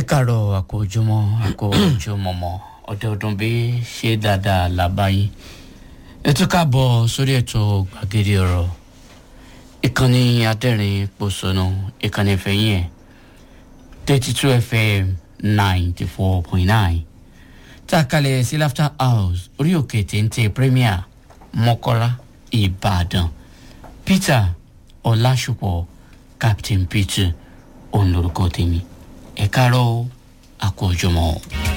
káàárọ̀ àkójúmọ́ àkójúmọ́mọ́ ọdọọdún bí ṣe dáadáa làbáyé ètò káàbọ̀ sórí ètò gbàgede ọ̀rọ̀ ìkànnì adẹ́rìn pòṣónú ìkànnì ìfẹ̀yìn ẹ̀ thirty two fm ninety four point nine tá a kalẹ̀ sí laughter house orí òkè téńté premier mọ́kọ́lá ìbàdàn peter ọlásùpọ̀ captain peter òun lorúkọ tèmi ẹ káàárọ̀ àkójọmọ́.